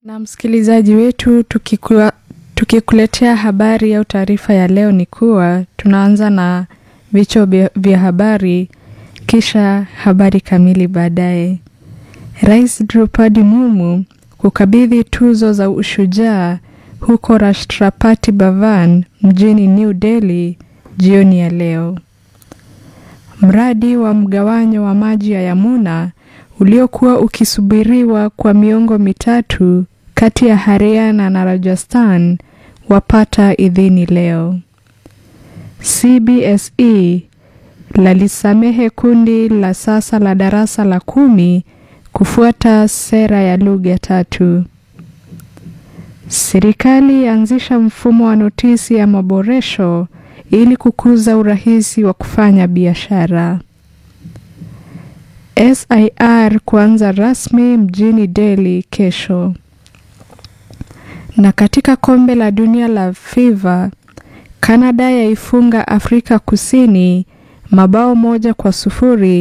Na msikilizaji wetu tukikua, tukikuletea habari au taarifa ya leo ni kuwa tunaanza na vichwa vya habari kisha habari kamili baadaye. Rais Draupadi Mumu kukabidhi tuzo za ushujaa huko Rashtrapati Bhavan mjini New Delhi jioni ya leo. Mradi wa mgawanyo wa maji ya Yamuna uliokuwa ukisubiriwa kwa miongo mitatu kati ya Haryana na Rajasthan wapata idhini leo. CBSE lalisamehe kundi la sasa la darasa la kumi kufuata sera ya lugha tatu. Serikali yaanzisha mfumo wa notisi ya maboresho ili kukuza urahisi wa kufanya biashara. SIR kuanza rasmi mjini Delhi kesho. Na katika kombe la dunia la FIFA, Kanada yaifunga Afrika Kusini mabao moja kwa sufuri